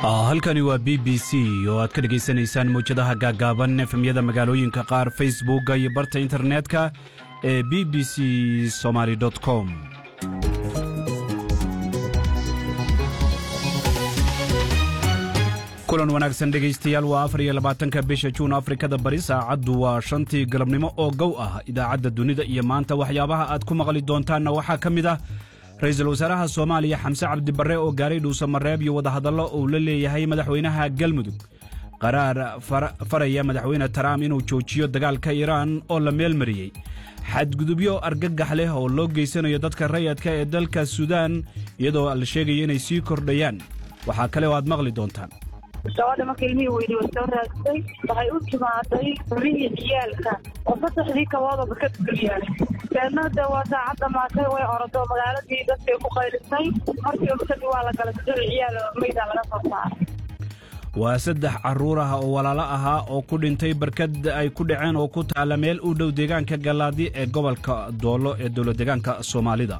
halkani waa b b c oo aad ka dhegaysanaysaan mawjadaha gaaggaaban efemyada magaalooyinka qaar facebookga iyo barta internetka ee b b c somaly com kulan wanaagsan dhegaystayaal waa afar iyo labaatanka bisha juun afrikada bari saacaddu waa shantii galabnimo oo gow ah idaacadda dunida iyo maanta waxyaabaha aad ku maqli doontaanna waxaa ka mid ah ra-iisul wasaaraha soomaaliya xamse cabdibarre oo gaaray dhuusamareeb iyo wadahadallo uu la leeyahay madaxweynaha galmudug qaraar faraya madaxweyne taraam inuu joojiyo dagaalka iiraan oo la meelmariyey xadgudubyo argagax leh oo loo geysanayo dadka rayadka ee dalka suudaan iyadoo la sheegayo inay sii kordhayaan waxaa kale oo aad maqli doontaan gabadha marka ilmihii weydi way soo raagsay waxay u timaaday gurihii ciyaalka oo saddexdii kaboodaba ka dulyaalay deedna de waa saacad dhamaatay way orodo magaaladii dadkay ku qaylisay markii ogsadii waa la galay saddex ciyaal maydaa laga soo saaray waa saddex carruur ah oo walaalo ahaa oo ku dhintay barkad ay ku dhaceen oo ku taalla meel u dhow deegaanka gallaadi ee gobolka doollo ee dowlad deegaanka soomaalida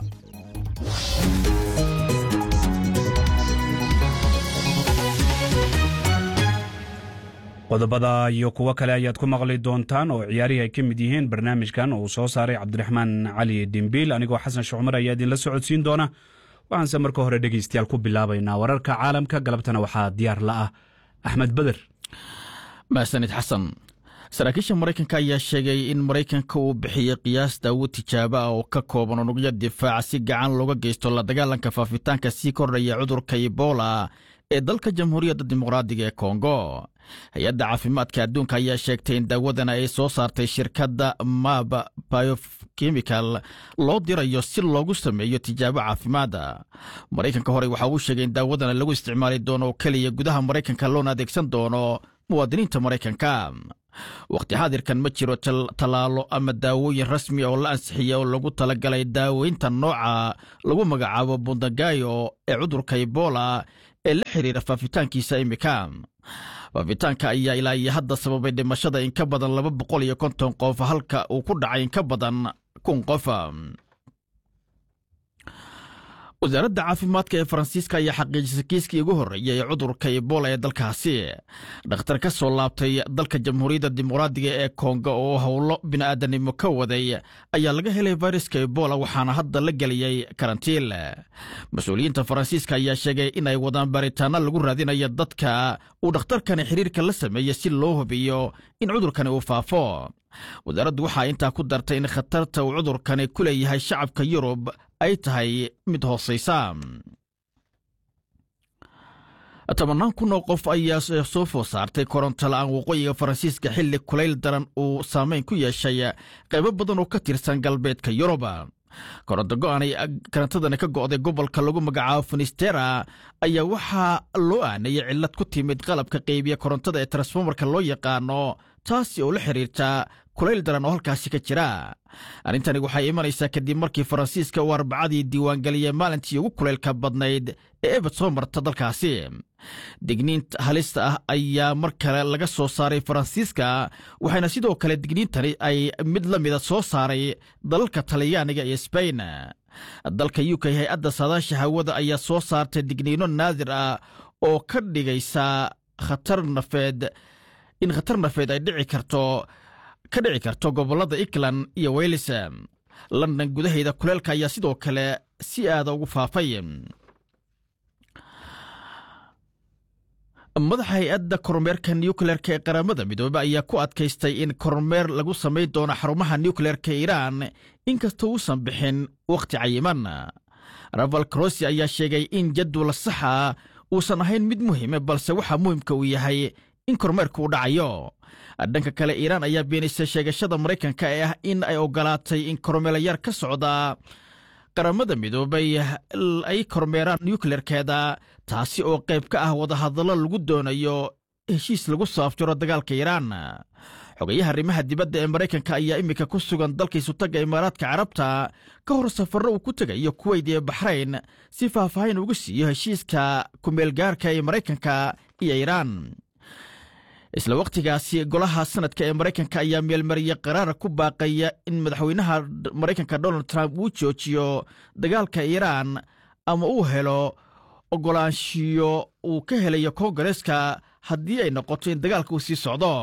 qodobada iyo kuwo kale ayaad ku maqli doontaan oo ciyaarihii ay ka mid yihiin barnaamijkan oo uu soo saaray cabdiraxmaan cali dhimbiil anigoo xasan shucmar ayaa idinla socodsiin doona waxaanse marka hore dhegaystayaal ku bilaabaynaa wararka caalamka galabtana waxaa diyaar la ah axmed beder mahsanid xasan saraakiisha maraykanka ayaa sheegay in maraykanka uu bixiyey qiyaas daawad tijaabo ah oo ka kooban unugyo difaaca si gacan looga geysto la dagaalanka faafitaanka sii kordhaya cudurka ebola ee dalka jamhuuriyadda dimuqraadiga ee kongo hay-adda caafimaadka adduunka ayaa sheegtay in daawadan ay soo saartay shirkadda mab biochemical loo dirayo si loogu sameeyo tijaabo caafimaada maraykanka horey waxa uu sheegay in daawadana lagu isticmaali doono oo keliya gudaha maraykanka loona adeegsan doono muwaadiniinta maraykanka wakhti xaadirkan ma jiro tallaalo ama daawooyin rasmi oo la ansixiya oo lagu talagalay daaweynta nooca lagu magacaabo bundagayo ee cudurka ebola ee la xiriira faafitaankiisa imika faafitaanka ayaa ilaa iyo hadda sababay dhimashada in ka badan laba boqol iyo konton qof halka uu ku dhacay in ka badan kun qof wasaaradda caafimaadka ee faransiiska ayaa xaqiijisay kiiskii ugu horreeyay ee cudurka ebola ee dalkaasi dhakhtar ka soo laabtay dalka jamhuuriyadda dimuqraadiga ee kongo oo howlo bini'aadanimo ka waday ayaa laga helay fayraska ebola waxaana hadda la geliyey karantiil mas-uuliyiinta faransiiska ayaa sheegay in ay wadaan baaritaano lagu raadinayo dadka uu dhakhtarkani xiriirka la sameeyey si loo hubiyo in cudurkani uu faafo wasaaraddu waxaa intaa ku dartay in khatarta uu cudurkani ku leeyahay shacabka yurub ay tahay mid hoosaysa tobannaan kun oo qof ayaa soo food saartay koronto la'aan waqooyiga faransiiska xilli kulayl daran uu saamayn ku yeeshay qaybo badan oo ka tirsan galbeedka yurub koronto go'anay karantadani ka go'day gobolka lagu magacaabo finistera ayaa waxaa loo aanayay cillad ku timid qalabka qaybiya korontada ee transformarka loo yaqaano taasi oo la xiriirta kulayl daran oo halkaasi ka jira arrintani waxay imanaysaa kadib markii faransiiska uu arbacadii diiwaangeliyey maalintii ugu kulaylka badnayd ee ebad soo marta dalkaasi digniinta halista ah ayaa mar kale laga soo saaray faransiiska waxayna sidoo kale digniintani ay mid la mida soo saaray dalalka talyaaniga iyo sbain dalka u k hay-adda saadaasha hawada ayaa soo saartay digniino naadir ah oo ka dhigaysa khatar nafeed in khatar nafeed ay dhici karto ka dhici karto gobollada england iyo weylis london gudaheeda kuleelka ayaa sidoo kale si aada ugu faafay madaxa hay-adda kormeerka nucleerka ee qaramada midoobe ayaa ku adkaystay in kormeer lagu samayn doono xarumaha nucleerka iiraan inkasta uusan bixin wakhti cayiman raval crosi ayaa sheegay in jadwal saxa uusan ahayn mid muhiime balse waxaa muhimka uu yahay in kormeerka uu dhacayo dhanka kale iiraan ayaa beenaysay sheegashada maraykanka ee ah in ay ogolaatay in kormeelayaar ka socda qaramada midoobay ay kormeeraan nucleerkeeda taasi oo qayb ka ah wadahadallo lagu doonayo heshiis lagu soo afjaro dagaalka iiraan xogayaha arrimaha dibadda ee maraykanka ayaa iminka ku sugan dalkiisu tagga imaaraadka carabta ka hor safarro uu ku tegayo kuweyd iyo baxrayn si faahfaahin ugu siiyo heshiiska kumeelgaarka ee maraykanka iyo iiraan isla wakhtigaasi golaha sanadka ee maraykanka ayaa meelmariyey qaraara ku baaqaya in madaxweynaha maraykanka donald trump uu joojiyo dagaalka iiraan ama uu helo oggolaanshiyo uu ka helayo koongareeska haddii ay noqoto in dagaalka uu sii socdo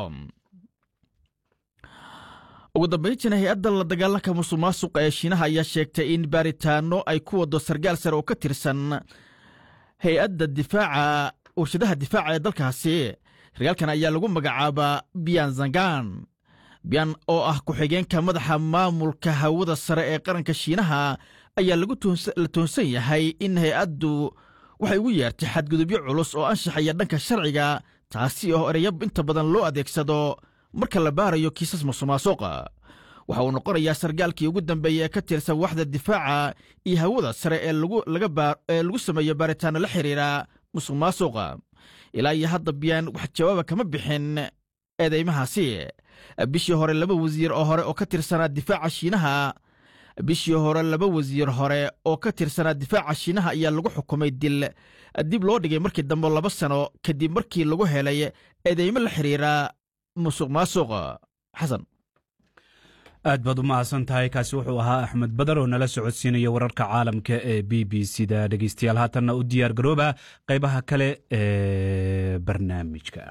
ugu dambayntiina hay-adda la dagaalanka musuq maasuqa ee shiinaha ayaa sheegtay in baaritaano ay ku waddo sargaal sare oo ka tirsan hay-adda difaaca warshadaha difaaca ee dalkaasi sargaalkan ayaa lagu magacaabaa biyan zangan biyan oo ah ku-xigeenka madaxa maamulka hawada sare ee qaranka shiinaha ayaa la toonsan yahay in hay-addu waxay ugu yeertay xadgudubyo culus oo anshaxaya dhanka sharciga taasi oo ereyo inta badan loo adeegsado marka la baarayo kiisas musuqmaasuqa waxa uu noqonayaa sargaalkii ugu dambeeya ee ka tirsan waxda difaaca iyo hawada sare ee lagu sameeyo baaritaano la xiriira musuq maasuqa ilaa iyo hadda biyaan wax jawaaba kama bixin eedeymahaasi bishii hore laba wasiir oo hore oo ka tirsanaa difaaca shiinaha bishii hore laba wasiir hore oo ka tirsanaa difaaca shiinaha ayaa lagu xukumay dil dib loo dhigay markii dambe laba sano kadib markii lagu helay eedeymo la xiriira musuq maasuq xasan aad baad u mahadsan tahay kaasi wuxuu ahaa axmed badar oo nala socodsiinaya wararka caalamka ee b b c da dhegeystayaal haatanna u diyaar garooba qaybaha kale ee barnaamijka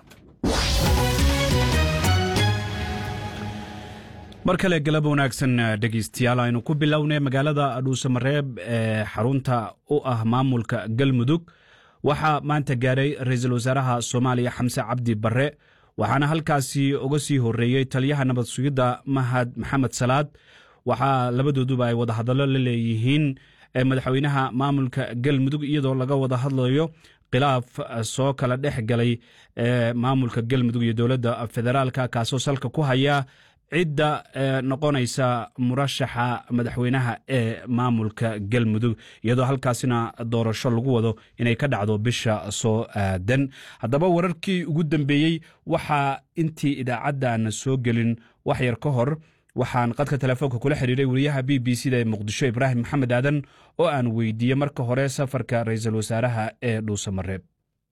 mar kale galab wanaagsan dhegeystayaal aynu ku bilownay magaalada dhuusamareeb ee xarunta u ah maamulka galmudug waxaa maanta gaaray ra-iisul wasaaraha soomaaliya xamse cabdi barre waxaana halkaasi uga sii horeeyey taliyaha nabad sugidda mahad maxamed salaad waxaa labadooduba ay wadahadallo la leeyihiin madaxweynaha maamulka galmudug iyadoo laga wada hadlayo khilaaf soo kala dhex galay maamulka galmudug iyo dowladda federaalka kaasoo salka ku haya cidda noqonaysa murashaxa madaxweynaha ee maamulka galmudug iyadoo halkaasina doorasho lagu wado inay ka dhacdo bisha soo aadan haddaba wararkii ugu dambeeyey waxaa intii idaacaddaana soo gelin wax yar ka hor waxaan qadka telefoonka kula xiriiray wariyaha b b c da ee muqdisho ibraahim maxamed aadan oo aan weydiiyey marka hore safarka ra-iisul wasaaraha ee dhuusamareeb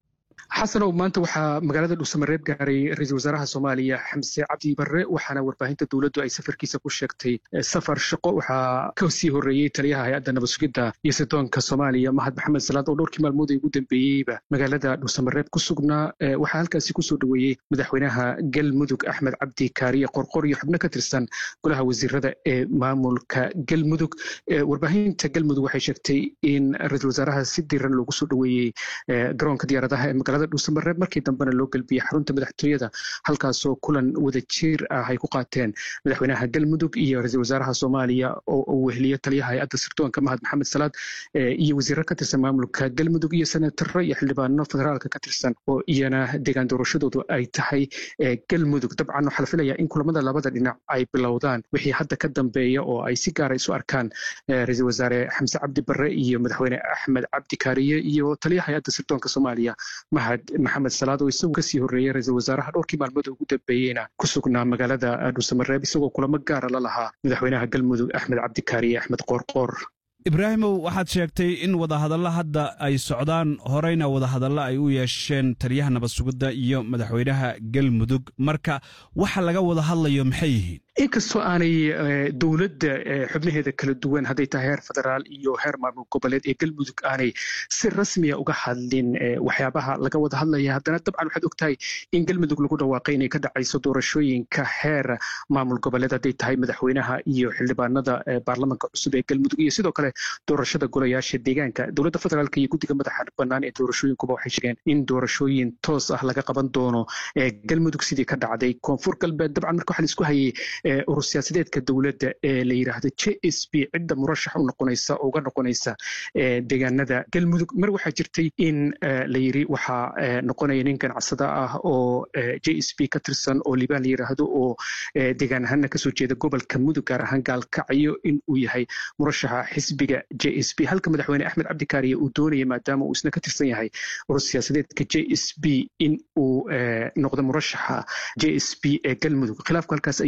xasanow maanta waxaa magaalada dhuusamareeb gaaray ra-iisul wasaaraha soomaaliya xamse cabdi barre waxaana warbaahinta dowladdu ay safarkiisa ku sheegtay safar shaqo waxaa ka sii horreeyey taliyaha hay-adda nabad sugidda iyo sidoonka soomaaliya mahad maxamed salaad oo dhowrkii maalmood ay ugu dambeeyeyba magaalada dhuusamareeb ku sugnaa waxaa halkaasi kusoo dhoweeyey madaxweynaha galmudug axmed cabdi kaariye qorqor iyo xubno ka tirsan golaha wasiirada ee maamulka galmudug warbaahinta galmudug waxay sheegtay in ra-iisul wasaaraha si diran loogu soo dhoweeyey garoonka diyaaradaha ee magaalada dhuusamareeb markii dambena loo gelbiyey xarunta madaxtooyada halkaasoo kulan wada jiir ah ay ku qaateen madaxweynaha galmudug iyo ra-iisul wasaaraha soomaaliya oo uu weheliyo taliyaha hay-adda sirdoonka mahad maxamed salaad iyo wasiiro ka tirsan maamulka galmudug iyo senataro iyo xildhibaano federaalka ka tirsan oo iyana deegaan doorashadoodu ay tahay galmudug dabcan waxaa la filayaa in kulamada labada dhinac ay bilowdaan wixii hadda ka dambeeya oo ay si gaara isu arkaan ra-iisul wasaare xamse cabdi barre iyo madaxweyne axmed cabdi kaariye iyo taliyaha hay-adda sirdoonka soomaaliya mahad maxamed salaad oo isagu kasii horreeyey ra-iisul wasaaraha dhowrkii maalmood ugu dambeeyeyna ku sugnaa magaalada dhuusamareeb isagoo kulamo gaara la lahaa madaxweynaha galmudug axmed cabdikaariye axmed qoorqoor ibraahimow waxaad sheegtay in wadahadalla hadda ay socdaan horeyna wadahadalla ay u yeesheen taliyaha nabad sugidda iyo madaxweynaha galmudug marka waxa laga wada hadlayo maxay yihiin inkastoo aanay dowladda xubnaheeda kala duwan hadday tahay heer federaal iyo heer maamul goboleed ee galmudug aanay si rasmiya uga hadlin waxyaabaha laga wada hadlaya haddana dabcan waxaad ogtahay in galmudug lagu dhawaaqay inay ka dhacayso doorashooyinka heer maamul goboleed hadday tahay madaxweynaha iyo xildhibaanada baarlamanka cusub ee galmudug iyo sidoo kale doorashada golayaasha deegaanka dowladda federaalk iyo guddiga madaxa bannaan ee doorashooyinkuba waxay sheegeen in doorashooyin toos ah laga qaban doono galmudug sidii ka dhacday koonfur galbeed dabcan marka waxaa la isku hayay urur siyaasadeedka dowladda ee la yidhaahdo j s b cidda murashax u noqonaysa oo uga noqonaysa deegaanada galmudug mar waxaa jirtay in la yiri waxaa noqonaya nin ganacsada ah oo j s b ka tirsan oo liibaan la yidhaahdo oo deegaan ahaanna kasoo jeeda gobolka mudug gaar ahaan gaalkacyo in uu yahay murashaxa xisbiga j s b halka madaxweyne axmed cabdikaariye uu doonaya maadaama uu isna ka tirsan yahay urur siyaasadeedka j s b in uu noqdo murashaxa j s b ee galmudug khilaafku halkaas ayuu ka taagna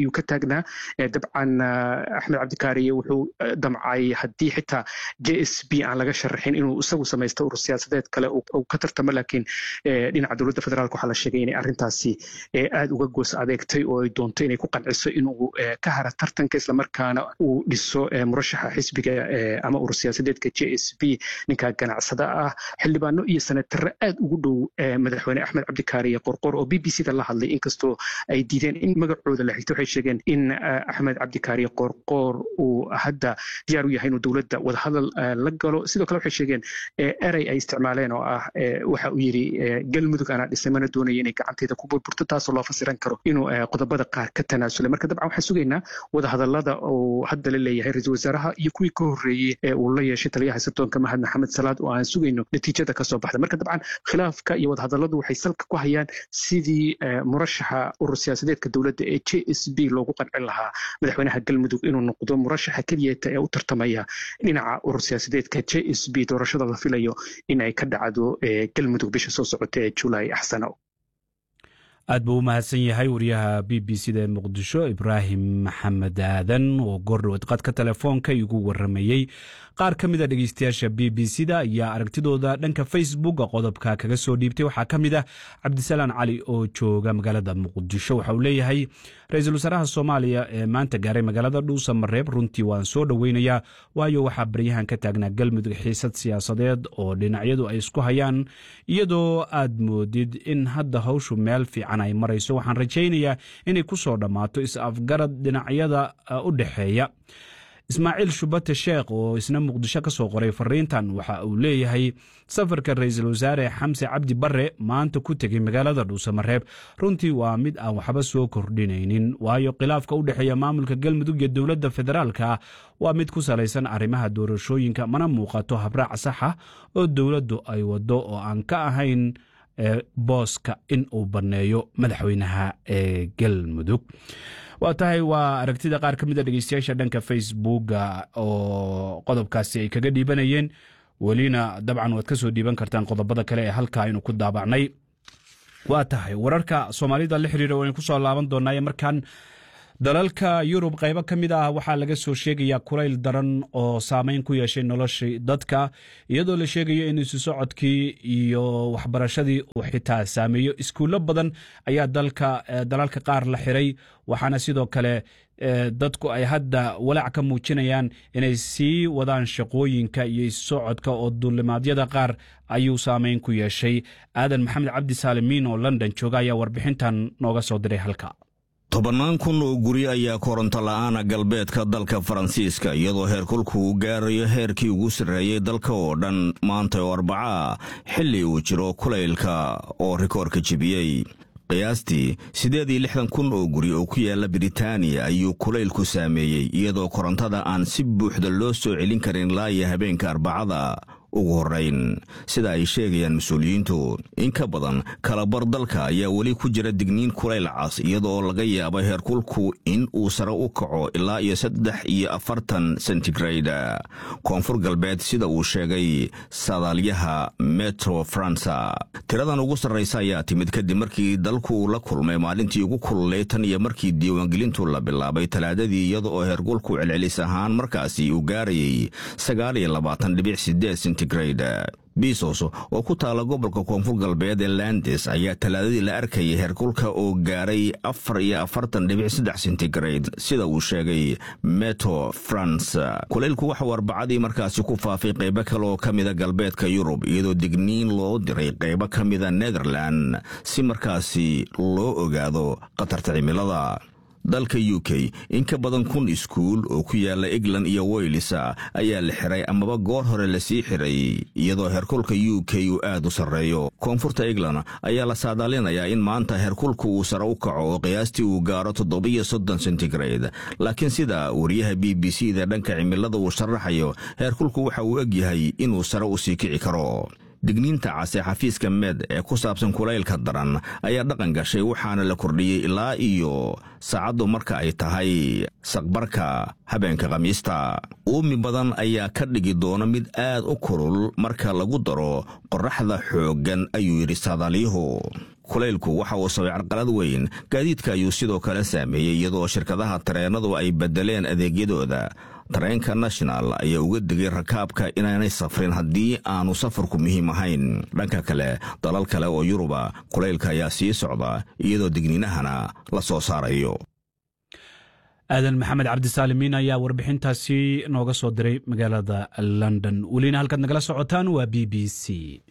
taagnaa dabcan axmed cabdikaariye wuxuu damcay haddii xitaa j s b aan laga sharaxin inuu isagu samaysto urur siyaasadeed kale uu ka tartamo laakiin dhinaca dowladda federaalk waxaa la sheegay inay arrintaasi aad uga goos adeegtay oo ay doonto inay ku qanciso inuu ka hara tartanka islamarkaana uu dhiso murashaxa xisbiga ama urur siyaasadeedka j s b ninka ganacsada ah xildhibaano iyo senatare aad ugu dhow madaxweyne axmed cabdikaariye qorqor oo b b c da la hadlay inkastoo ay diideen in magacooda la xigto waxay sheegeen in axmed cabdikaariye qorqor uu hadda diyaar u yahay inuu dowladda wadahadal la galo sidoo kale waxay sheegeen erey ay isticmaaleen oo ah waxa uu yidhi galmudug anaa dhisay mana doonaya inay gacanteeda ku burburto taasoo loo fasiran karo inuu qodobada qaar ka tanaasulay marka dabcan waxaan sugaynaa wadahadalada uu hadda la leeyahay ra-iisul wasaaraha iyo kuwii ka horreeyey ee uu la yeeshay taliyaha sirdoonka mahad maxamed salaad oo aan sugayno natiijada kasoo baxda marka dabcan khilaafka iyo wadahadaladu waxay salka ku hayaan sidii murashaxa urur siyaasadeedka dowladda ee j s b loogu qancin lahaa madaxweynaha galmudug inuu noqdo murashaxa keliyata ee u tartamaya dhinaca urur siyaasadeedka j s b doorashada la filayo in ay ka dhacdo galmudug bisha soo socota ee julaay axsano aad buu u mahadsan yahay wariyaha b b c da ee muqdisho ibraahim maxamed aadan oo goordhoweed qadka telefoonka igu waramayey qaar ka mid a dhegeystayaasha b b c da ayaa aragtidooda dhanka facebook qodobka kaga soo dhiibtay waxaa ka mid ah cabdisalaan cali oo jooga magaalada muqdisho waxa uu leeyahay ra-iisul wasaaraha soomaaliya ee maanta gaaray magaalada dhuusa mareeb runtii waan soo dhoweynayaa waayo waxaa baryahan ka taagnaa galmudug xiisad siyaasadeed oo dhinacyadu ay isku hayaan iyadoo aad moodid in hadda hawshu meel fiican ay marayso waxaan rajaynayaa inay ku soo dhammaato is-afgarad dhinacyada u dhexeeya ismaaciil shubate sheekh oo isna muqdisho ka soo qoray fariintan waxa uu leeyahay safarka ra-iisul wasaare xamse cabdi bare maanta ku tegey magaalada dhuusamareeb runtii waa mid aan waxba soo kordhinaynin waayo khilaafka u dhexeeya maamulka galmudug iyo dowladda federaalka waa mid ku salaysan arrimaha doorashooyinka mana muuqato habraac saxa oo dowladdu ay waddo oo aan ka ahayn booska in uu banneeyo madaxweynaha ee galmudug waa tahay waa aragtida qaar ka mid a dhegeystayaasha dhanka facebooka oo qodobkaasi ay kaga dhiibanayeen welina dabcan waad ka soo dhiiban kartaan qodobada kale ee halkaa aynu ku daabacnay waa tahay wararka soomaalida la xiriira waynu ku soo laaban doonaaye markaan dalalka yurub qaybo ka mid ah waxaa laga soo sheegayaa kulayl daran oo saameyn ku yeeshay noloshii dadka iyadoo la sheegayo in isu socodkii iyo waxbarashadii uu xitaa saameeyo iskuullo badan ayaa dalka dalalka qaar la xiray waxaana sidoo kale dadku ay hadda walaac ka muujinayaan inay sii wadaan shaqooyinka iyo issocodka oo duulimaadyada qaar ayuu saameyn ku yeeshay aadan maxamed cabdi saalimiin oo london jooga ayaa warbixintan nooga soo diray halka tobannaan kun oo guri ayaa koronto la'aana galbeedka dalka faransiiska iyadoo heerkulku uu gaarayo heerkii ugu sarreeyey dalka oo dhan maanta oo arbacaa xilli uu jiro kulaylka oo rikoorka jebiyey qiyaastii siddeed iyo lixdan kun oo guri oo ku yaalla britaaniya ayuu kulaylku saameeyey iyadoo korontada aan si buuxda loo soo celin karin ilaa iyo habeenka arbacada ugu horrayn sida ay sheegayaan mas-uuliyiintu in ka badan kalabar dalka ayaa weli ku jira digniin kulayl cas iyadoo laga yaabo heerkulku in uu sare u kaco ilaa iyo saddex iyo afartan sentigrade koonfur galbeed sida uu sheegay sadaalyaha metro faransa tiradan ugu sarraysa ayaa timid kadib markii dalku la kulmay maalintii ugu kululay tan iyo markii diiwaangelintu la bilaabay talaadadii iyada oo heerkulku celcelis ahaan markaasi uu gaarayay sagaal iyo labaatan dhibic sideed bisos oo ku taala gobolka koonfur galbeed ee landes ayaa talaadadii la arkayay heerkulka oo gaaray afar iyo afartan dhibic saddex centigrade sida uu sheegay meto france kulaylku waxauu arbacadii markaasi ku faafay qaybo kale oo ka mida galbeedka yurub iyadoo digniin loo diray qaybo ka mida netherland si markaasi loo ogaado khatarta cimilada dalka u k in ka badan kun iskuul oo ku yaala england iyo weylis ayaa la xiray amaba goor hore lasii xiray iyadoo heerkulka u k uu aad u sarreeyo koonfurta england ayaa la saadaalinayaa in maanta heerkulku uu sare u kaco oo qiyaastii uu gaaro toddobiyo soddon centigrade laakiin sida wariyaha b b c da dhanka cimilada uu sharaxayo heerkulku waxa uu egyahay inuu sare u sii kici karo digniinta case xafiiska med ee ku saabsan kulaylka daran ayaa dhaqan gashay waxaana la kordhiyey ilaa iyo saacaddu marka ay tahay saqbarka habeenka khamiista uumi badan ayaa ka dhigi doona mid aad u kulul marka lagu daro qorraxda xooggan ayuu yidhi saadaalyuhu kulaylku waxa uu sabay carqalad weyn gaadiidka ayuu sidoo kale saameeyey iyadoo shirkadaha tareennadu ay beddeleen adeegyadooda tareenka national ayaa uga digay rakaabka inaanay safrin haddii aanu safarku muhiim ahayn dhanka kale dalal kale oo yuruba kulaylka ayaa sii socda iyadoo digniinahana la soo saarayo aadan maxamed cabdisaalimiin ayaa warbixintaasi nooga soo diray magaalada london welina halkaad nagala socotaan waa b b c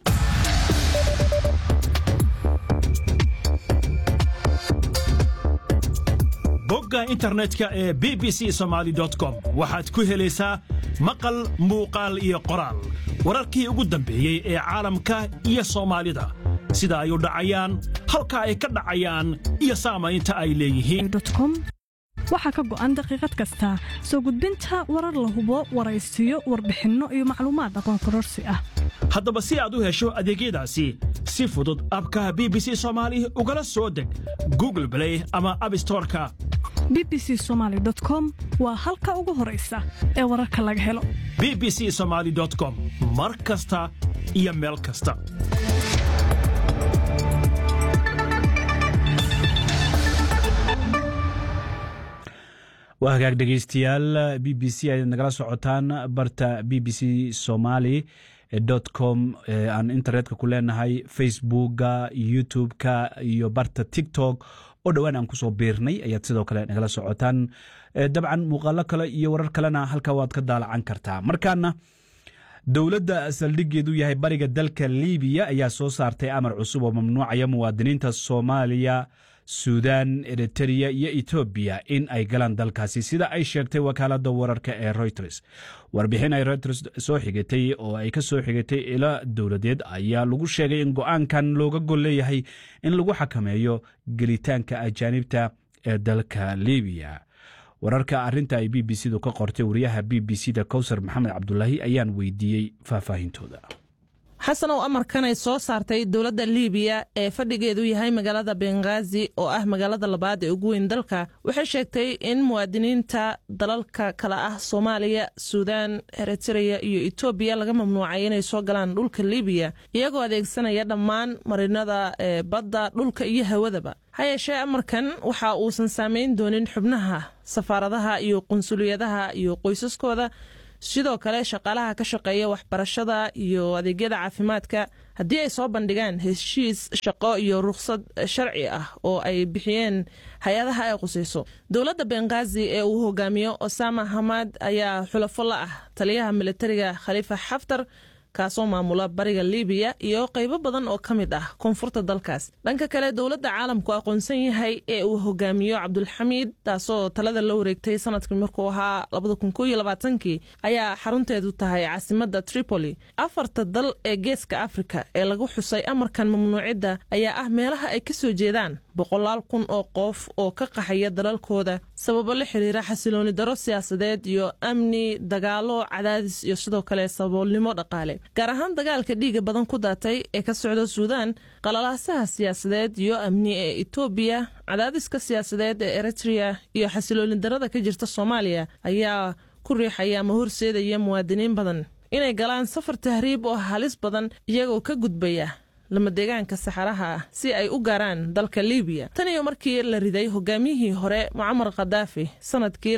bogga internetka ee b b c somaali com waxaad ku helaysaa maqal muuqaal iyo qoraal wararkii ugu dambeeyey ee caalamka iyo soomaalida sida ay u dhacayaan halka ay ka dhacayaan iyo saamaynta ay leeyihiin waxaa ka go'an daqiiqad kasta soo gudbinta warar la hubo waraysiyo warbixinno iyo macluumaad aqoon kororsi ah haddaba si aad u hesho adeegyadaasi si fudud abkaha b b c soomaali ugala soo deg google blay ama abstoreka b b c somaali com waa halka ugu horaysa ee wararka laga helo b b c somaali com mar kasta iyo meel kasta waa hagaag dhegaystayaal b b c ayaad nagala socotaan barta b b c somali com aan internetka ku leenahay facebooka youtube-ka iyo barta tiktok oo dhowaan aan kusoo biirnay ayaad sidoo kale nagala socotaan dabcan muuqaalo kale iyo warar kalena halka waad ka daalacan kartaa markaana dowladda saldhigeedu yahay bariga dalka libiya ayaa soo saartay amar cusub oo mamnuucaya muwaadiniinta soomaaliya suudan eritereya iyo etoobiya in ay galaan dalkaasi sida ay sheegtay wakaaladda wararka ee reuters warbixin ay reuters soo xigatay oo ay ka soo xigatay ilo dowladeed ayaa lagu sheegay in go-aankan looga gol leeyahay in lagu xakameeyo gelitaanka ajaanibta ee dalka libiya wararka arinta ay b b c du ka qortay wariyaha b b c da kowsar maxamed cabdulaahi ayaan weydiiyey faahfaahintooda xasanow amarkan ay soo saartay dowladda liibiya ee fadhigeedu yahay magaalada benghaazi oo ah magaalada labaad ee ugu weyn dalka waxay sheegtay in muwaadiniinta dalalka kale ah soomaaliya suudaan eritereya iyo etoobiya laga mamnuucay inay soo galaan dhulka liibiya iyagoo adeegsanaya dhammaan marinada ee badda dhulka iyo hawadaba ha yeeshee amarkan waxa uusan saamayn doonin xubnaha safaaradaha iyo qunsuliyadaha iyo qoysaskooda sidoo kale shaqaalaha ka shaqeeya waxbarashada iyo adeegyada caafimaadka haddii ay soo bandhigaan heshiis shaqo iyo rukhsad sharci ah oo ay bixiyeen hay-adaha ay qusayso dowladda benghaazi ee uu hogaamiyo osama hamad ayaa xulafo la ah taliyaha militariga khaliifa xaftar kaasoo maamula bariga libiya iyo qaybo badan oo ka mid ah koonfurta dalkaas dhanka kale dowladda caalamku aqoonsan yahay ee uu hogaamiyo cabdulxamiid taasoo talada la wareegtay sanadkii markuu ahaa kii ayaa xarunteedu tahay caasimadda tripoli afarta dal ee geeska afrika ee lagu xusay amarkan mamnuucidda ayaa ah meelaha ay ka soo jeedaan boqolaal kun oo qof oo ka qaxaya dalalkooda sababo la xiriira xasilooni daro siyaasadeed iyo amni dagaalo cadaadis iyo sidoo kale saboolnimo dhaqaale gaar ahaan dagaalka dhiiga badan ku daatay ee ka socda suudaan qalalaasaha siyaasadeed iyo amni ee etoobiya cadaadiska siyaasadeed ee eritrea iyo xasilooni darada ka jirta soomaaliya ayaa ku riixaya ama horseedaya muwaadiniin badan inay galaan safar tahriib oo halis badan iyagoo ka gudbaya lama deegaanka saxaraha ah si ay u gaaraan dalka libiya tan iyo markii la riday hogaamiyihii hore mucamar khadaafi sanadkii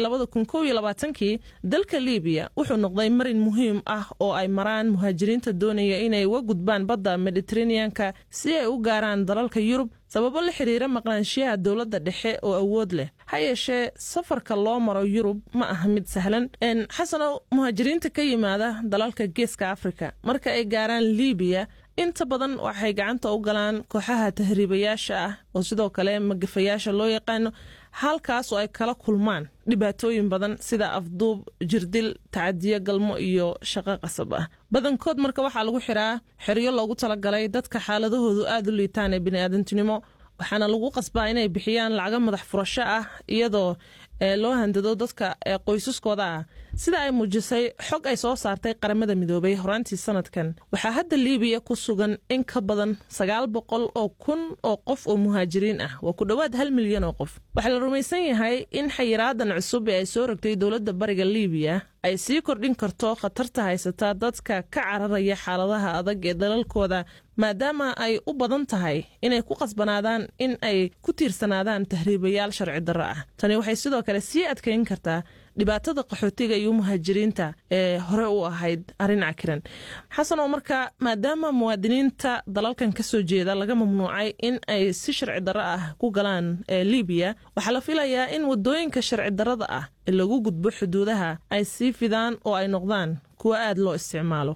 kii dalka libiya wuxuu noqday marin muhiim ah oo ay maraan muhaajiriinta doonaya inay uga gudbaan badda mediteraneanka si ay u gaaraan dalalka yurub sababo la xiriira maqnaanshiyaha dowladda dhexe oo awood leh ha yeeshee safarka loo maro yurub ma aha mid sahlan xasanow muhaajiriinta ka yimaada dalalka geeska afrika marka ay gaaraan libiya inta badan waxay gacanta u galaan kooxaha tahriibayaasha ah oo sidoo kale magafayaasha loo yaqaano halkaas oo ay kala kulmaan dhibaatooyin badan sida afduub jirdil tacadiyo galmo iyo shaqo qasab ah badankood marka waxaa lagu xiraa xeryo loogu talagalay dadka xaaladahoodu aada u liitaan ee biniaadantinimo waxaana lagu qasbaa inay bixiyaan lacago madax furasho ah iyadoo loo handado dadka qoysaskooda ah sida ay muujisay xog ay soo saartay qaramada midoobay horaantii sanadkan waxaa hadda liibiya ku sugan in ka badan sagaal boqol oo kun oo qof oo muhaajiriin ah waa ku dhowaad hal milyan oo qof waxaa la rumaysan yahay in xayiraadan cusub ee ay soo rogtay dowladda bariga liibiya ay sii kordhin karto khatarta haysata dadka ka cararaya xaaladaha adag ee dalalkooda maadaama ay u badan tahay inay ku qasbanaadaan in ay ku tiirsanaadaan tahriibayaal sharci darro ah tani waxay sidoo kale sii adkayn kartaa dhibaatada qaxootiga iyo muhaajiriinta ee hore u ahayd arrin cakiran xasan oo marka maadaama muwaadiniinta dalalkan ka soo jeeda laga mamnuucay in ay si sharci darro ah ku galaan libiya waxaa la filayaa in wadooyinka sharci darrada ah ee lagu gudbo xuduudaha ay sii fidaan oo ay noqdaan kuwo aad loo isticmaalo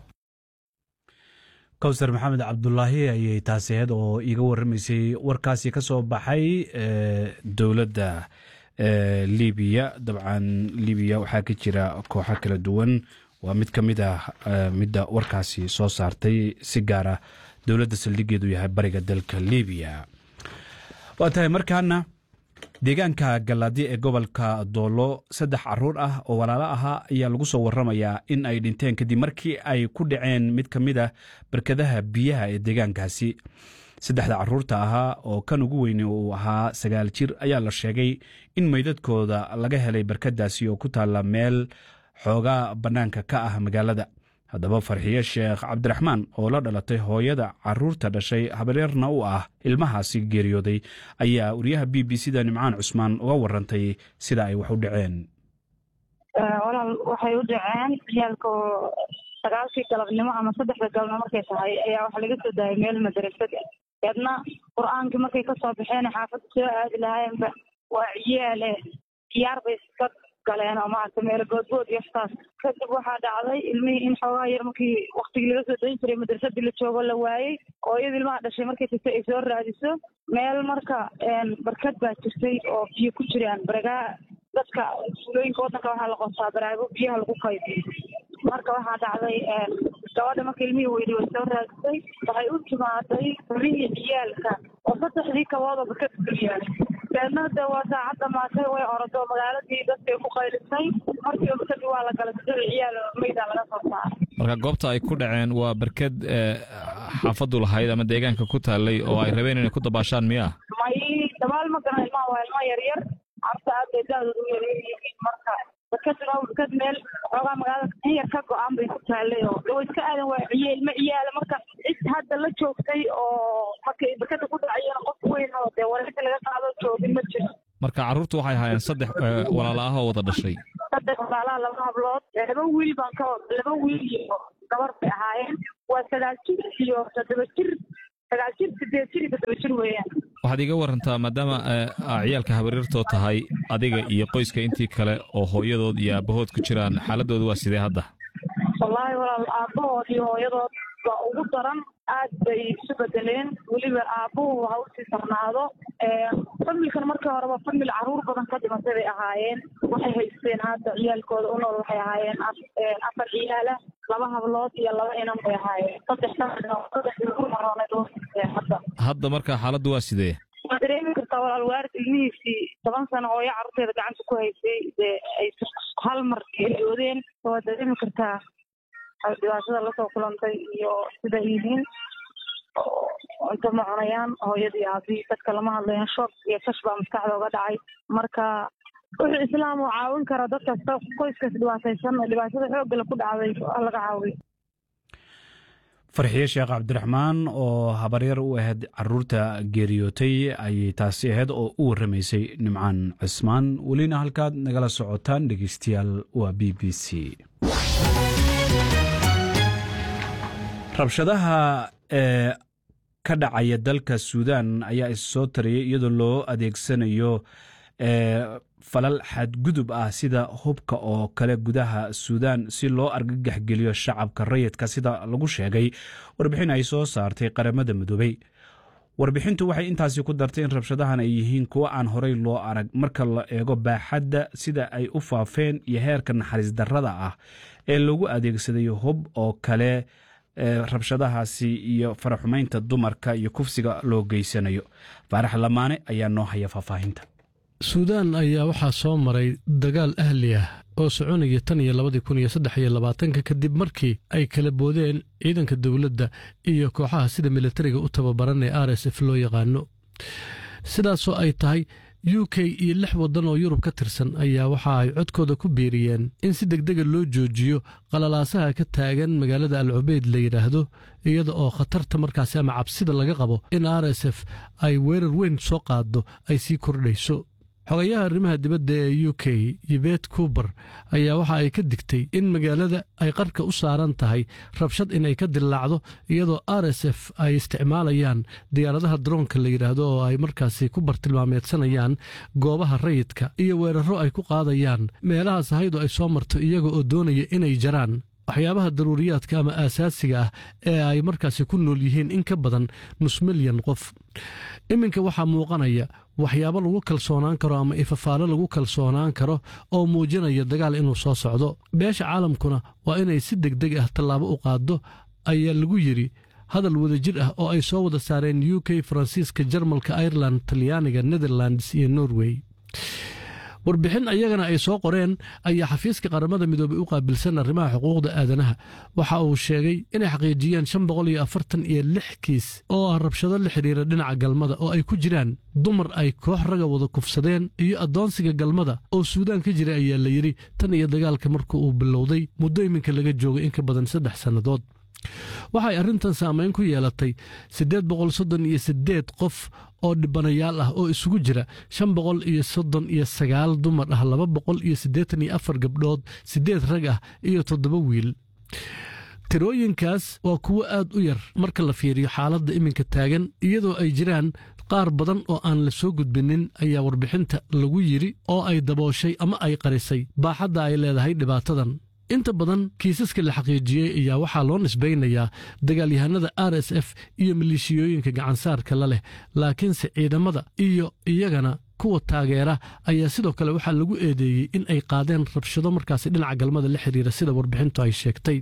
kowsar maxamed cabdulaahi ayay taasi ahayd oo iiga warramaysay warkaasi ka soo baxay dowladda libiya dabcan libiya waxaa ka jira kooxo kala duwan waa mid ka mid ah midda warkaasi soo saartay si gaara dowladda saldhigeedu yahay bariga dalka libiya waa tahay markaana deegaanka galaadi ee gobolka doolo saddex caruur ah oo walaalo ahaa ayaa lagu soo waramayaa in ay dhinteen kadib markii ay ku dhaceen mid ka mid a barkadaha biyaha ee deegaankaasi saddexda caruurta ahaa oo kan ugu weyne uu ahaa sagaal jir ayaa la sheegay in meydadkooda laga helay barkadaasi oo ku taalla meel xoogaa bannaanka ka ah magaalada haddaba farxiye sheekh cabdiraxmaan oo la dhalatay hooyada caruurta dhashay habaryarna u ah ilmahaasi geeriyooday ayaa wariyaha b b c da nimcaan cusmaan uga warantay sida ay wax u dhaceen walaal waxay u dhaceen ciyaalka sagaalkii galabnimo ama saddexda galabnimo markay tahay ayaa waxa laga soo daayay meel madrasada deedna qur-aankii markay kasoo baxeen xaafadda soo aadi lahaayeenba waa ciyaale ciyaar bay iska galeen oo maaragta meelo boodbood iyo waxtaas kadib waxaa dhacday ilmihii in xoogaa yar markii waktigii laga soo dayin jiray madrasadii la joogo la waayey oo iyada ilmaha dhashay markay tagtay ay soo raadiso meel marka barkad baa jirtay oo biyo ku jiraan baragaa dadka fulooyinka waddanka waxaa la qotaa baraago biyaha lagu kaydiyo marka waxaa dhacday gabadha marka ilmihii weydi way soo raadisay waxay u timaaday xubihii ciyaalka oo saddexdii kabooda barkad geliyaa deedna de waa saacad dhamaatay way orado magaaladii dadkay ku qaylisay markiiba barkadii waa la galay saddex ciyaal meydaa laga soo saaray marka goobta ay ku dhaceen waa barkad xaafadu lahayd ama deegaanka ku taallay oo ay rabeen inay ku dabaashaan miyaa may dabaal ma garan ilmaha waa ilma yaryar carta aad bay daadooda u yaryaryihiin marka barkaduna waa barkad meel xoogaa magaalada in yar ka go-aan bay ku taallay oo dawa iska aadan waa ciye ilma ciyaala marka cid hadda la joogtay oo markay barkada ku dhacayeen qof weyn oo dee wareegta laga qaado joogin ma jiro marka carruurtu waxay ahaayeen saddex walaala ah oo wada dhashay saddex walaalaha laba hablood laba wiil baan ka laba wiil iyo gabar bay ahaayeen waa sagaal jir iyo toddoba jir sagaal jir sideed jir iyo toddoba jir weeyaan waxaad iga warantaa maadaama ciyaalka habaryartoo tahay adiga iyo qoyska intii kale oo hooyadood iyo aabbahood ku jiraan xaaladooda waa sidee hadda wallaahi walaal aabbahood iyo hooyadood waa ugu daran aad bay isu bedeleen weliba aabbuhu ha usii sarnaado familkan markii horeba famil caruur badan ka dhimatay bay ahaayeen waxay haysteen hadda ciyaalkooda u nool waxay ahaayeen afar ciyaala laba hablood iyo laba inan bay ahaayeen saddex saddex ugu marooneed hadda hadda marka xaaladdu waa sidee waa dareemi kartaa walaal waarid ilmihiisii toban sano hooyo carruurteeda gacanta ku haysay dee ay hal mar geeriyoodeen waa dareemi kartaa dhibaatada lasoo kulantay iyo sida yihiin cunto ma cunayaan hooyadii aabii dadka lama hadlayan shoog iyo kash baa maskaxda uga dhacay marka wuxuu islaam uu caawin kara dadkasta qoyskaas dhibaataysan dhibaatada xooggale ku dhacday laga caawiyo farxiye sheekh cabdiraxmaan oo habaryar u ahayd caruurta geeriyootay ayay taasi ahayd oo u warramaysay nimcaan cismaan welina halkaad nagala socotaan dhegeystayaal waa b b c rabshadaha ee ka dhacaya dalka suudaan ayaa issoo tariyay iyadoo loo adeegsanayo falal xadgudub ah sida hubka oo kale gudaha suudaan si loo argagaxgeliyo shacabka rayidka sida lagu sheegay warbixin ay soo saartay qaramada midoobey warbixintu waxay intaasi ku dartay in rabshadahan ay yihiin kuwo aan horey loo arag marka la eego baaxadda sida ay u faafeen iyo heerka naxariis darrada ah ee lagu adeegsaday hub oo kale rabshadahaasi iyo faraxumaynta dumarka iyo kufsiga loo geysanayo faarax lamaane ayaa noo haya faahfaahinta suudaan ayaa waxaa soo maray dagaal ahli ah oo soconaya tan iyo labadii kun iyo saddex iyo labaatanka kadib markii ay kala boodeen ciidanka dowladda iyo kooxaha sida militariga u tababaran ee r s f loo yaqaano sidaasoo ay tahay u k iyo lix waddan oo yurub ka tirsan ayaa waxa ay codkooda ku biiriyeen in si degdega loo joojiyo qalalaasaha ka taagan magaalada al cubeyd la yidhaahdo iyada oo khatarta markaasi ama cabsida laga qabo in r s f ay weerar weyn soo qaaddo ay sii kordhayso xogayaha arrimaha dibadda ee u k yibet kuber ayaa waxa ay ka digtay in magaalada ay qarka u saaran tahay rabshad inay ka dillaacdo iyadoo r s f ay isticmaalayaan diyaaradaha daroonka la yidhaahdo oo ay markaasi ku bartilmaameedsanayaan goobaha rayidka iyo weeraro ay ku qaadayaan meelaha sahaydu ay soo marto iyaga oo doonaya inay jaraan waxyaabaha daruuriyaadka ama aasaasiga ah ee ay markaasi ku nool yihiin in ka badan nus milyan qof iminka waxaa muuqanaya waxyaabo lagu kalsoonaan karo ama ifafaalo lagu kalsoonaan karo oo muujinaya dagaal inuu soo socdo beesha caalamkuna waa inay si degdeg ah tallaabo u qaaddo ayaa lagu yidhi hadal wadajir ah oo ay soo wada saareen u k faransiiska jarmalka ireland talyaaniga netherlands iyo norway warbixin ayagana ay soo qoreen ayaa xafiiska qaramada midoobey u qaabilsan arrimaha xuquuqda aadanaha waxa uu sheegay inay xaqiijiyeen shan boqol iyo afartan iyo lix kiis oo ah rabshado la xidhiira dhinaca galmada oo ay ku jiraan dumar ay koox raga wada kufsadeen iyo addoonsiga galmada oo suudaan ka jira ayaa la yidhi tan iyo dagaalka marka uu bilowday muddo iminka laga joogay in ka badan saddex sannadood waxay arrintan saamayn ku yeelatay siddeed boqol soddon iyo siddeed qof oo dhibanayaal ah oo isugu jira shan boqol iyo soddon iyo sagaal dumar ah laba boqol iyo siddeetan iyo afar gabdhood siddeed rag ah iyo toddoba wiil tirooyinkaas waa kuwo aad u yar marka la fiiriyo xaaladda iminka taagan iyadoo ay jiraan qaar badan oo aan la soo gudbinin ayaa warbixinta lagu yidhi oo ay dabooshay ama ay qarisay baaxadda ay leedahay dhibaatadan inta badan kiisaska la xaqiijiyey ayaa waxaa loo nisbaynayaa dagaalyahanada r s f iyo maleeshiyooyinka gacansaarka la leh laakiinse ciidamada iyo iyagana kuwa taageera ayaa sidoo kale waxaa lagu eedeeyey in ay qaadeen rabshado markaasi dhinaca galmada la xiriira sida warbixintu ay sheegtay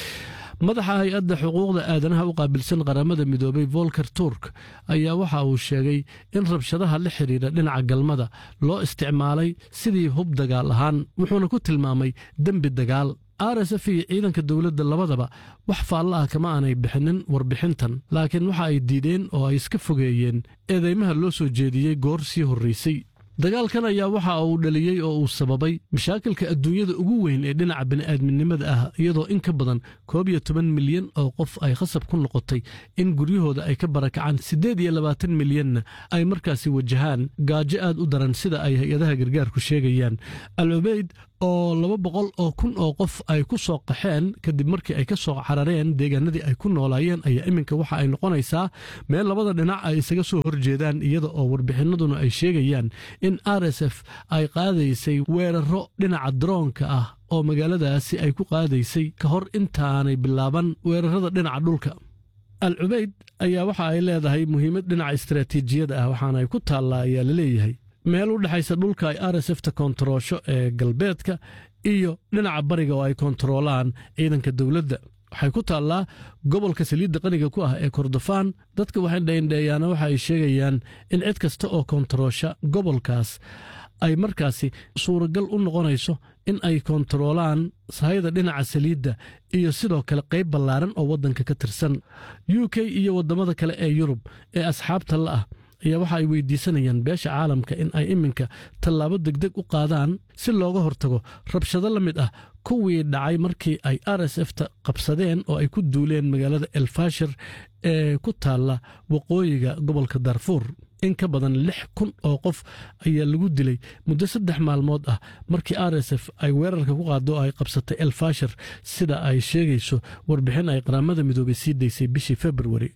madaxa hay-adda xuquuqda aadanaha u qaabilsan qaramada midoobay volker turk ayaa waxa uu sheegay in rabshadaha la xidhiira dhinaca galmada loo isticmaalay sidii hub dagaal ahaan wuxuuna ku tilmaamay dembi dagaal r s f iyo ciidanka dowladda labadaba wax faallo ah kama aanay bixinin warbixintan laakiin waxa ay diideen oo ay iska fogeeyeen eedeymaha loo soo jeediyey goor sii horraysay dagaalkan ayaa waxa uu dhaliyey oo uu sababay mashaakilka adduunyada ugu weyn ee dhinaca bini'aadminimada ah iyadoo in ka badan koob iyo toban milyan oo qof ay khasab ku noqotay in guryahooda ay ka barakacaan siddeed iyo labaatan milyanna ay markaasi wajahaan gaajo aad u daran sida ay hay-adaha gargaarku sheegayaan al cubeyd oo laba boqol oo kun oo qof ay ku soo qaxeen kadib markii ay ka soo carareen deegaanadii ay ku noolaayeen ayaa iminka waxa ay noqonaysaa meel labada dhinac ay isaga soo horjeedaan iyada oo warbixinaduna ay sheegayaan in r s f ay qaadaysay weeraro dhinaca daroonka ah oo magaaladaasi ay ku qaadaysay ka hor intaanay bilaaban weerarada dhinaca dhulka al cubeyd ayaa waxa ay leedahay muhiimad dhinaca istaraatiijiyada ah waxaana ay ku taallaa ayaa la leeyahay meel u dhexaysa dhulka ay r s fta koontaroosho ee galbeedka iyo dhinaca bariga oo ay koontaroolaan ciidanka dowladda waxay ku taallaa gobolka saliidda qaniga ku ah ee kordofaan dadka waxay dheindheeyaana waxa ay sheegayaan in cid kasta oo koontaroosha gobolkaas ay markaasi suuragal u noqonayso in ay koontaroolaan sahayda dhinaca saliidda iyo sidoo kale qayb ballaaran oo waddanka ka tirsan u k iyo waddamada kale ee yurub ee asxaabta la ah ayaa waxa ay weydiisanayaan beesha caalamka in ay iminka tallaabo degdeg u qaadaan si looga hortago rabshado la mid ah kuwii dhacay markii ay r s f ta qabsadeen oo ay ku duuleen magaalada elfashir ee ku taalla waqooyiga gobolka darfuur in ka badan lix kun oo qof ayaa lagu dilay muddo saddex maalmood ah markii r s f ay weerarka ku qaado oo ay qabsatay elfashir sida ay sheegayso warbixin ay qaramada midoobay sii daysay bishii februari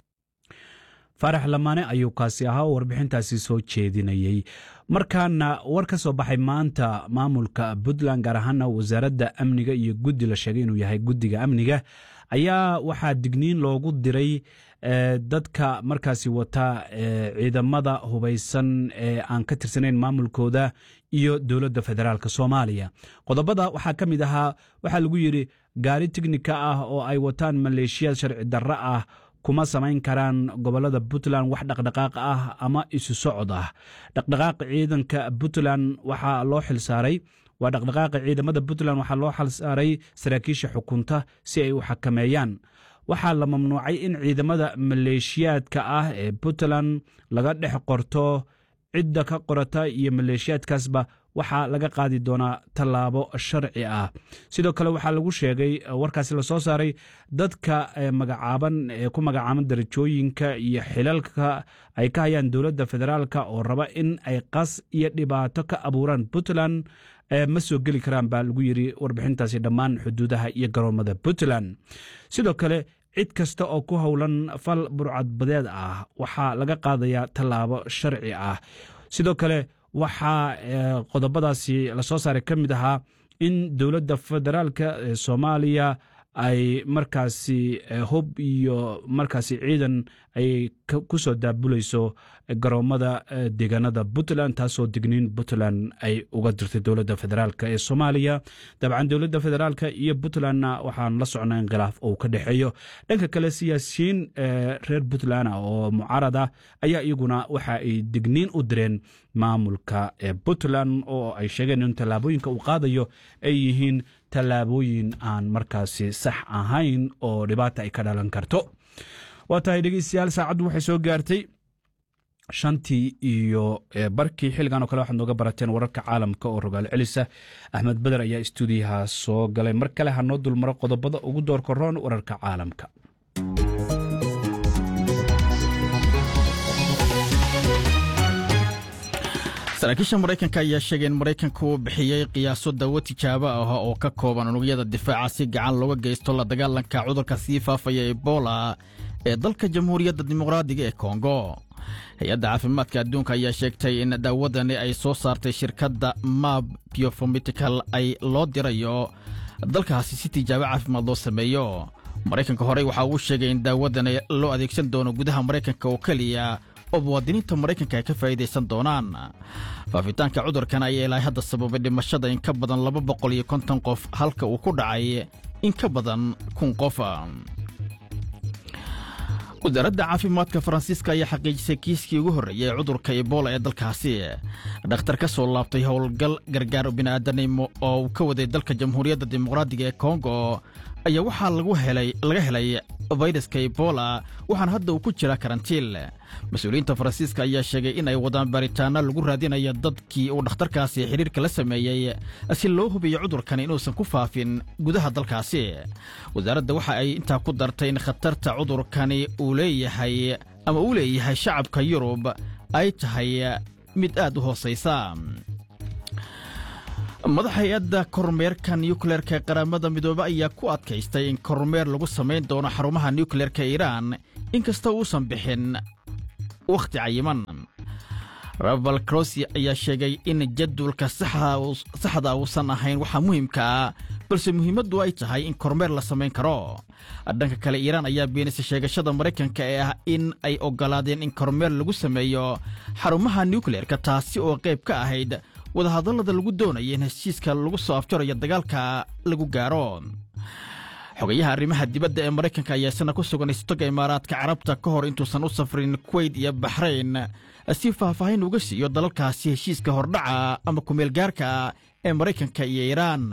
faarax lamaane ayuu kaasi ahaa oo warbixintaasi soo jeedinayey markaana war ka soo baxay maanta maamulka puntland gaar ahaana wasaaradda amniga iyo guddi la sheegay inuu yahay guddiga amniga ayaa waxaa digniin loogu diray dadka markaasi wata ciidamada hubaysan ee aan ka tirsanayn maamulkooda iyo dowladda federaalk soomaaliya qodobada waxaa ka mid ahaa waxaa lagu yidhi gaari tignika ah oo ay wataan maleeshiyaad sharci darro ah kuma samayn karaan gobolada puntland wax dhaqdhaqaaq ah ama isu socod ah dhaqdhaqaaqa ciidanka puntland waxaa loo xilsaaray waa dhaqdhaqaaqa ciidamada puntland waxaa loo xal saaray saraakiisha xukunta si ay u xakameeyaan waxaa la mamnuucay in ciidamada maleeshiyaadka ah ee puntland laga dhex qorto cidda ka qorata iyo maleeshiyaadkaasba waxaa laga qaadi doonaa tallaabo sharci ah sidoo kale waxaa lagu sheegay warkaasi lasoo saaray dadka magacaaban ee ku magacaaban darajooyinka iyo xilalka ay ka hayaan dowladda federaalk oo raba in ay qas iyo dhibaato ka abuuraan puntland ma soo geli karaan baa lagu yiri warbixintaasi dhammaan xuduudaha iyo garoomada puntland sidoo kale cid kasta oo ku howlan fal burcadbadeed ah waxaa laga qaadayaa tallaabo sharci ah sidoo kale waxaa qodobadaasi lasoo saaray ka mid ahaa in dowladda federaalka ee soomaaliya ay markaasi hub iyo markaasi ciidan ay ku soo daabulayso garoomada deegaanada puntland taasoo digniin puntland ay uga dirtay dowladda federaalk ee soomaaliya dabcan dowladda federaalk iyo puntlandna waxaan la socnaa in khilaaf uu ka dhexeeyo dhanka kale siyaasiyiin reer puntland oo mucaarad ah ayaa iyaguna waxa ay digniin u direen maamulka ee puntland oo ay sheegeen in tallaabooyinka uu qaadayo ay yihiin tallaabooyin aan markaasi sax ahayn oo dhibaata ay ka dhalan karto waa tahay dhegeystayaal saacaddu waxay soo gaartay shantii iyo barkii xilligan oo kale waxaad nooga barateen wararka caalamka oo rogaal celisa axmed beder ayaa istuudiyaha soo galay mar kale ha noo dulmaro qodobada ugu doorka roon wararka caalamka saraakiisha maraykanka ayaa sheegay in maraykanka uu bixiyey qiyaaso dawo tijaabo ah oo ka kooban unugyada difaaca si gacan looga geysto la dagaalanka cudurka sii faafaya ebola ee dalka jamhuuriyadda dimuqraadiga ee kongo hay-adda caafimaadka adduunka ayaa sheegtay in daawadani ay soo saartay shirkadda mab biofomitical ay loo dirayo dalkaasi si tijaabo caafimaad loo sameeyo maraykanka horey waxa uu sheegay in daawadani loo adeegsan doono gudaha maraykanka oo keliya oo muwaadiniinta maraykanka ay ka faa'iidaysan doonaan faafitaanka cudurkan ayaa ilaa hadda sababay dhimashada in ka badan laba boqol iyo konton qof halka uu ku dhacay in ka badan kun qof wasaaradda caafimaadka faransiiska ayaa xaqiijisay kiiskii ugu horreeyey ee cudurka ebola ee dalkaasi dhakhtar ka soo laabtay howlgal gargaar bini'aadanimo oo uu ka waday dalka jamhuuriyadda dimuqraadiga ee kongo ayaa waxaa laga helay fayraska ebola waxaana hadda uu ku jira karantiin mas-uuliyiinta faransiiska ayaa sheegay in ay wadaan baaritaano lagu raadinayo dadkii uu dhakhtarkaasi xidhiirka la sameeyey si loo hubiyo cudurkan inuusan ku faafin gudaha dalkaasi wasaaradda waxa ay intaa ku dartay in khatarta cudurkani uu leeyahay ama uu leeyahay shacabka yurub ay tahay mid aad u hoosaysa madax hay-adda kormeerka nukleerka ee qaramada midoobe ayaa ku adkaystay in kormeer lagu samayn doono xarumaha nukleerka iiraan inkasta uusan bixin wakhti cayiman rabal crosi ayaa sheegay in jadwalka saxda uusan ahayn waxaa muhiimka ah balse muhiimaddu ay tahay in kormeer la samayn karo dhanka kale iiraan ayaa beenisay sheegashada maraykanka ee ah in ay oggolaadeen in kormeer lagu sameeyo xarumaha nukleerka taasi oo qayb ka ahayd wadahadallada lagu doonaya in heshiiska lagu soo afjarayo dagaalka lagu gaaro xogayaha arrimaha dibadda ee maraykanka ayaa isna ku sugan istoga imaaraadka carabta ka hor intuusan u safrin kuweyt iyo baxrayn si faahfaahin uga siiyo dalalkaasi heshiiska hordhaca ama kumeelgaarka ee maraykanka iyo iiraan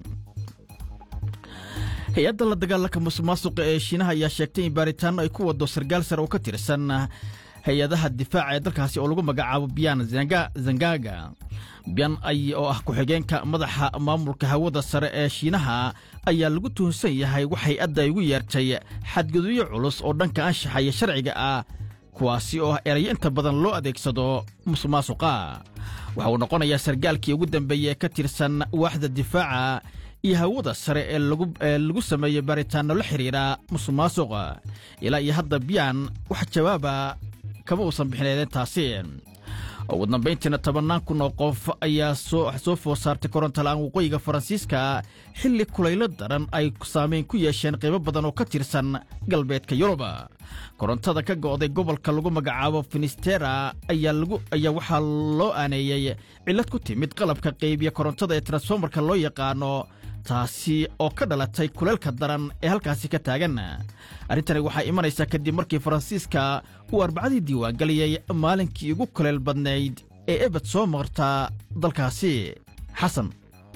hay-adda la dagaalanka musuqmaasuqa ee shiinaha ayaa sheegtay in baaritaanno ay ku waddo sargaal sare oo ka tirsan hay-adaha difaaca ee dalkaasi oo lagu magacaabo biyan zangaga biyan ay oo ah ku-xigeenka madaxa maamulka hawada sare ee shiinaha ayaa lagu tuhunsan yahay wax hay-adda ay ugu yeertay xadgudubyo culus oo dhanka anshaxa iyo sharciga ah kuwaasi oo ah erayo inta badan loo adeegsado musuqmaasuqa waxa uu noqonayaa sargaalkii ugu dambeeyey ee ka tirsan waaxda difaaca iyo hawada sare ee lagu sameeyey baaritaanno la xidhiidha musuqmaasuqa ilaa iyo hadda biyan wax jawaaba kama uusan bixineedintaasi ugu dambayntiina tobannaan kun oo qof ayaa soo food saartay korontola-aan waqooyiga faransiiska xilli kulaylo daran ay saamayn ku yeesheen qaybo badan oo ka tirsan galbeedka yurub korontada ka go'day gobolka lagu magacaabo finistera ayaa waxaa loo aaneeyey cillad ku timid qalabka qaybiya korontada ee transformarka loo yaqaano taasi oo ka dhalatay kuleelka daran ee halkaasi ka taagan arrintani waxaa imanaysaa kadib markii faransiiska uu arbacadii diiwaangeliyey maalinkii ugu kuleel badnayd ee ebed soo marta dalkaasi xasan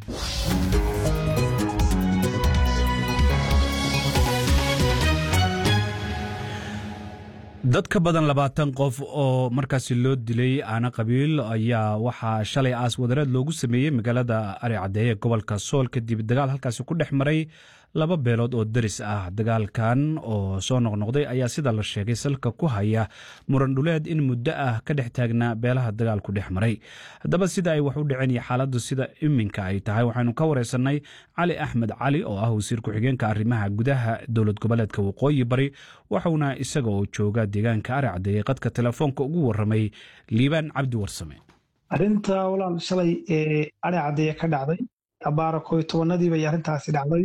dad ka badan labaatan qof oo markaasi loo dilay aana qabiil ayaa waxaa shalay aas wadareed loogu sameeyey magaalada ari caddeeye gobolka sool kadib dagaal halkaasi ku dhex maray laba beelood oo daris ah dagaalkan oo soo noqnoqday ayaa sida la sheegay salka ku haya muran dhuleed in muddo ah ka dhex taagnaa beelaha dagaalku dhex maray haddaba sida ay wax u dhaceen iyo xaaladdu sida iminka ay tahay waxaynu ka wareysanay cali axmed cali oo ah wasiir ku-xigeenka arrimaha gudaha dowlad goboleedka waqooyi bari waxauna isaga oo jooga deegaanka ari caddeeye qadka telefoonka ugu waramay liibaan cabdi warsame arrinta walaal shalay ee ari caddeeye ka dhacday abaara koy tobanadii bay arrintaasi dhacday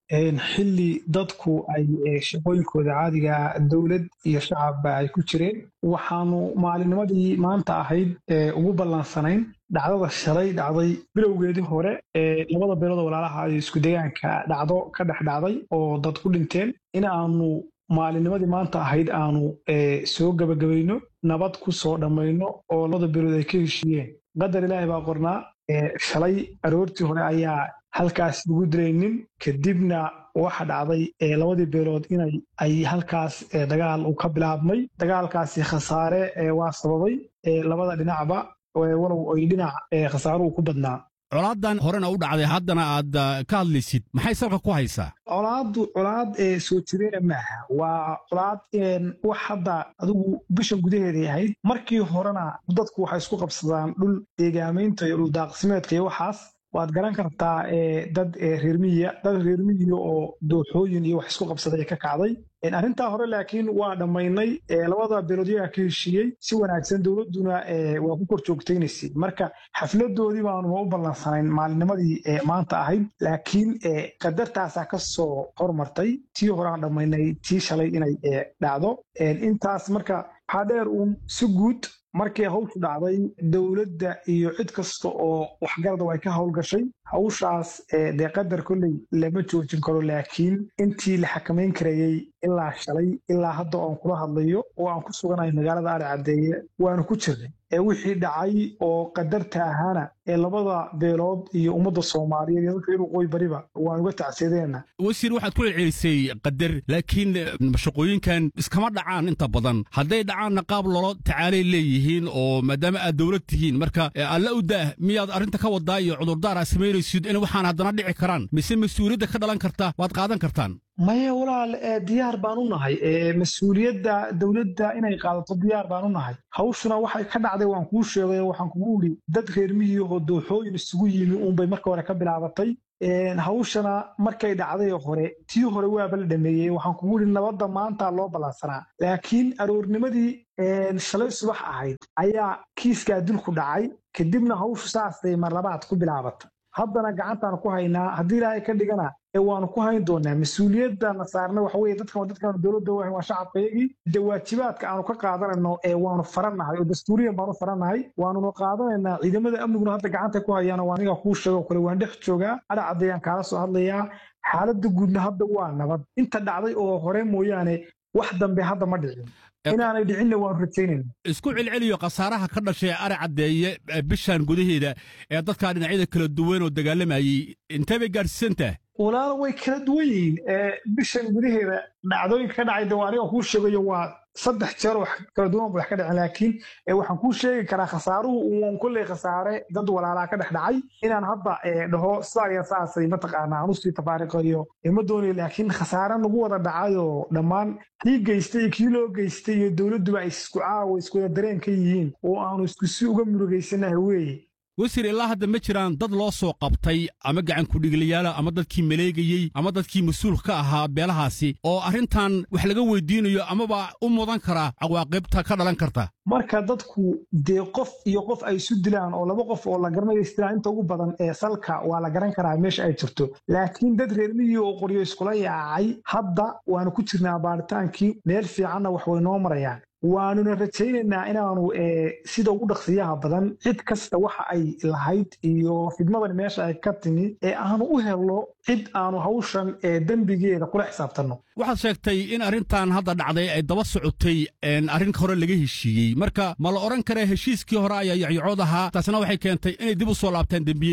xilli dadku ay shaqooyinkooda caadiga dowlad iyo shacabba ay ku jireen waxaanu maalinnimadii maanta ahayd ugu ballansanayn dhacdada shalay dhacday bilowgeedii hore ee labada beelood walaalaha ay isku deegaanka dhacdo ka dhex dhacday oo dad ku dhinteen in aanu maalinnimadii maanta ahayd aanu soo gebagabayno nabad ku soo dhammayno oo labada beelood ay ka heshiiyeen qadar ilaahay baa qornaa shalay aroortii hore ayaa halkaas lagu dilaynin kadibna waxa dhacday labadii beelood inay ay halkaas dagaal uu ka bilaabmay dagaalkaasi khasaare waa sababay labada dhinacba walow ay dhinac khasaaruhu ku badnaa colaadan horena u dhacday haddana aad ka hadlaysid maxay salka ku haysaa colaaddu colaad soo jireena maaha waa colaad wax hadda adigu bishan gudaheeday ahayd markii horena dadku waxay isku qabsadaan dhul deegaamaynta iyo dhul daaqsimeedka iyo waxaas waad garan kartaa dad reermiyiya dad reermiyiya oo dooxooyin iyo wax isku qabsaday ka kacday arrintaa hore laakiin waa dhammaynay labada beeloodyaga ka heshiiyey si wanaagsan dowladduna waa ku kor joogtaynaysay marka xafladoodii baanuma u ballansanayn maalinnimadii maanta ahayd laakiin qadartaasaa ka soo hormartay tii horeaan dhammaynay tii shalay inay dhacdo intaas marka waxaa dheer uun si guud markii hawshu dhacday dowladda iyo cid kasta oo waxgarada ay ka howlgashay hawshaas dee qadar kolley lama joojin karo laakiin intii la xakamayn karayey ilaa shalay ilaa hadda oan kula hadlayo oo aan ku suganahay magaalada ari caddeeye waanu ku jirnay ee wixii dhacay oo qadarta ahaana ee labada beelood iyo ummadda soomaaliyeed iyo dadka waqooyi bariba waan uga tacsiyadeena wasiir waxaad ku celcelisay qadar laakiin shaqooyinkan iskama dhacaan inta badan hadday dhacaanna qaab lolo tacaalay leeyihiin oo maadaama aad dowlad tihiin marka alla u daah miyaad arrinta ka wadaa iyo cudurdaar aad samaynaysid in waxaan haddana dhici karaan mise mas-uuliyadda ka dhalan karta waad qaadan kartaan maya walaal diyaar baan u nahay mas-uuliyadda dowladda inay qaadato diyaar baan u nahay hawshuna waxay ka dhacday waan kuu sheegay waxaan kugu idhi dad reermiyihoo dooxooyin isugu yimi uunbay marka hore ka bilaabatay hawshana markay dhacday hore tii hore waaba la dhameeyey waxaan kugu idhi nabadda maanta loo ballansanaa laakiin aroornimadii shalay subax ahayd ayaa kiiskaa dilku dhacay kadibna hawshu saasay mar labaad ku bilaabatay haddana gacantaanu ku haynaa haddii ilaahay ka dhigana ee waanu ku hayn doonaa mas-uuliyadda na saarna waxa weye dadkan dadkan dowladda wahan waa shacabkayagii de waajibaadka aanu ka qaadanayno ee waanu farannahay oo dastuuriyan baanu farannahay waanuna qaadanaynaa ciidamada amniguna hadda gacanta ku hayaan oo aniga kuu sheego kale waan dhex joogaa adha caddayaan kaala soo hadlayaa xaaladda guudna hadda waa nabad inta dhacday oo hore mooyaane wax dambe hadda ma dhicin inaanay dhicinna waanu rajaynayna isku celceliyo khasaaraha ka dhashay ari caddeeye bishan gudaheeda ee dadkaa dhinacyada kala duwan oo dagaalamayey intee bay gaadhsiisantaha walaalo way kala duwan yihiin bishan gudaheeda dhacdooyinka ka dhacay de aniga kuu sheegayo waa saddex jeer wax kala duwan ba wax ka dhacen laakiin waxaan kuu sheegi karaa khasaaruhu uun kolley khasaare dad walaalaa ka dhex dhacay inaan hadda dhaho saaya saasay mataqaanaa aan usii tafaariqayo ma doonayo laakiin khasaare nagu wada dhacayoo dhammaan kii geystay iyo kii loo geystay iyo dowladduba ay isku caawa iskuwada dareen ka yihiin oo aanu isku si uga murugaysanaha weeye wasiir ilaa hadda ma jiraan dad loo soo qabtay ama gacan kudhigliyaala ama dadkii maleegayey ama dadkii mas-uulka ka ahaa beelahaasi oo arrintan wax laga weydiinayo amaba u mudan karaa cawaaqibta ka dhalan karta marka dadku dee qof iyo qof ay isu dilaan oo laba qof oo la garanayo isdilaan inta ugu badan ee salka waa la garan karaa meesha ay jirto laakiin dad reermihii oo qoryo iskula yaacay hadda waanu ku jirnaa baaritaankii meel fiicanna wax way noo marayaan waanuna rajaynaynaa inaanu sida ugu dhaqsiyaha badan cid kasta waxa ay lahayd iyo fidmadan meesha ay ka timi ee aanu u helno cid aanu hawshan dembigeeda kula xisaabtanno waxaad sheegtay in arrintan hadda dhacday ay daba socotay arrin hore laga heshiiyey marka ma la odhan karaa heshiiskii hore ayaa yacyacood ahaa taasna waxay keentay inay dib u soo laabtaan dembiyadii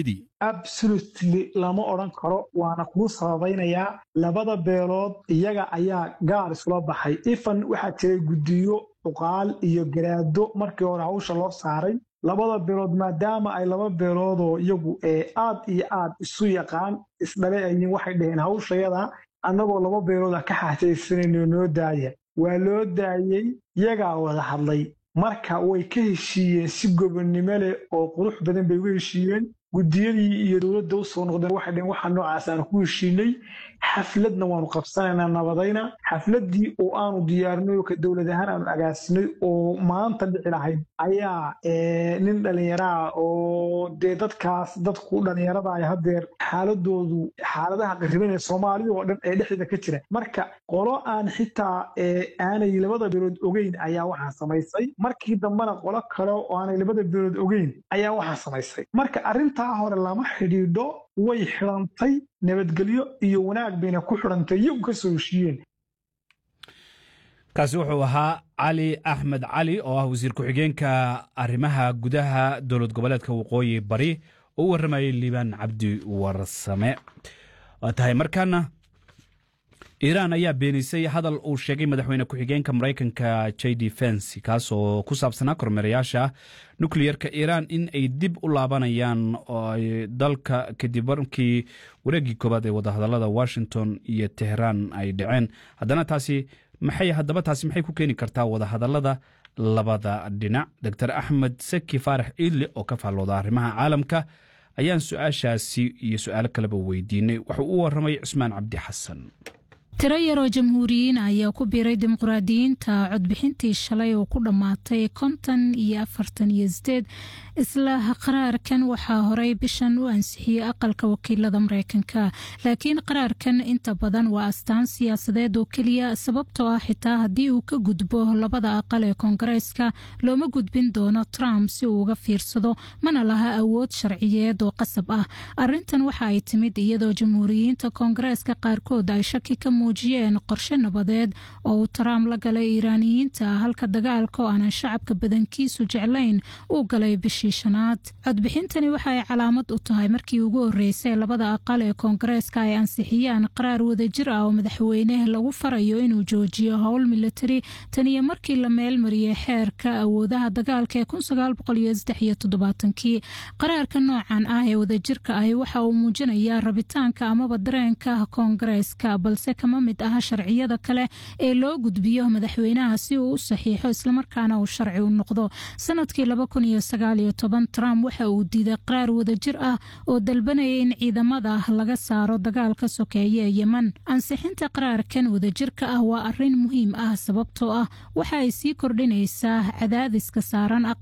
absolutely lama odhan karo waana kuu sababaynayaa labada beelood iyaga ayaa gaar isula baxay ifan waxaa jiray guddiyo cuqaal iyo garaado markii hore hawsha loo saaray labada beelood maadaama ay laba beeloodoo iyagu aad iyo aad isu yaqaan isdhale ayiin waxay dhaheen hawshayada annagoo laba beelood ah ka xaajaysanayno noo daaya waa loo daayey iyagaa wada hadlay marka way ka heshiiyeen si gobonnimo leh oo qurux badan bay uga heshiiyeen guddiyadii iyo dowladda u soo noqdeen waxay dhaheen waxa noocaas aan ku heshiinay xafladna waanu qabsanaynaa nabadayna xafladdii oo aanu diyaarinay oo ka dowlad ahaan aanu agaasinay oo maanta dhici lahayd ayaa nin dhallinyaraa oo dee dadkaas dadku dhallinyarada ay haddeer xaaladoodu xaaladaha qariban ee soomaalida oo dhan ee dhexdeeda ka jira marka qolo aan xitaa aanay labada beelood ogeyn ayaa waxaa samaysay markii dambena qolo kale oo aanay labada beelood ogeyn ayaa waxaa samaysay marka arrintaa hore lama xidhiidho way xidhantay nabadgelyo iyo wanaag bayna ku xidhantay iyagu ka soo heshiiyeen kaasi wuxuu ahaa cali axmed cali oo ah wasiir ku-xigeenka arrimaha gudaha dowlad goboleedka waqooyi bari oo u warramayay liibaan cabdi warsame waa tahay markaana iiraan ayaa beenisay hadal uu sheegay madaxweyne ku-xigeenka maraykanka j d fens kaas oo ku saabsanaa kormeerayaasha nukliyerka iiraan in ay dib u laabanayaan dalka kadib markii wareeggii koowaad ee wadahadalada washington iyo teheraan ay dhaceen haddana taasi maxay haddaba taasi maxay ku keeni kartaa wadahadalada labada dhinac doctor axmed seki faarax iidle oo ka faallooda arrimaha caalamka ayaan su-aashaasi iyo su-aalo kaleba weydiinay wuxuu u warramay cusmaan cabdi xasan tiro yaroo jamhuuriyiin ayaa ku biiray dimuqraadiyiinta codbixintii shalay oo ku dhammaatay konton iyo afartan iyo sideed isla qaraarkan waxaa horey bishan u ansixiyey aqalka wakiilada mareykanka laakiin qaraarkan inta badan waa astaan siyaasadeed oo keliya sababtoo ah xitaa haddii uu ka gudbo labada aqal ee koongareeska looma gudbin doono trump si uu uga fiirsado mana laha awood sharciyeed oo qasab ah arintan waxa ay timid iyadoo jamhuuriyiinta koongareeska qaarkood ay shaki ka muujiyeen qorshe nabadeed oo uu trump la galay iiraaniyiinta halka dagaalka oo aanan shacabka badankiisu jeclayn uu galay bishii shanaad codbixintani waxa ay calaamad u tahay markii ugu horeysay labada aqal ee koongareeska ay ansixiyaan qaraar wadajir ah oo madaxweyne lagu farayo inuu joojiyo howl militari tan iyo markii la meelmariyey xeerka awoodaha dagaalka ee kii qaraarka noocan ah ee wadajirka ahi waxa uu muujinayaa rabitaanka amaba dareenka koongareeska balse kama mid aha sharciyada kale ee loo gudbiyo madaxweynaha si uu u saxiixo islamarkaana uu sharci u noqdo sanadkii trump waxa uu diiday qaraar wadajir ah oo dalbanaya in ciidamada laga saaro dagaalka sokeeye ee yeman ansixinta qaraarkan wadajirka ah waa arin muhiim ah sababtoo ah waxa ay sii kordhinaysaa cadaadiska saaran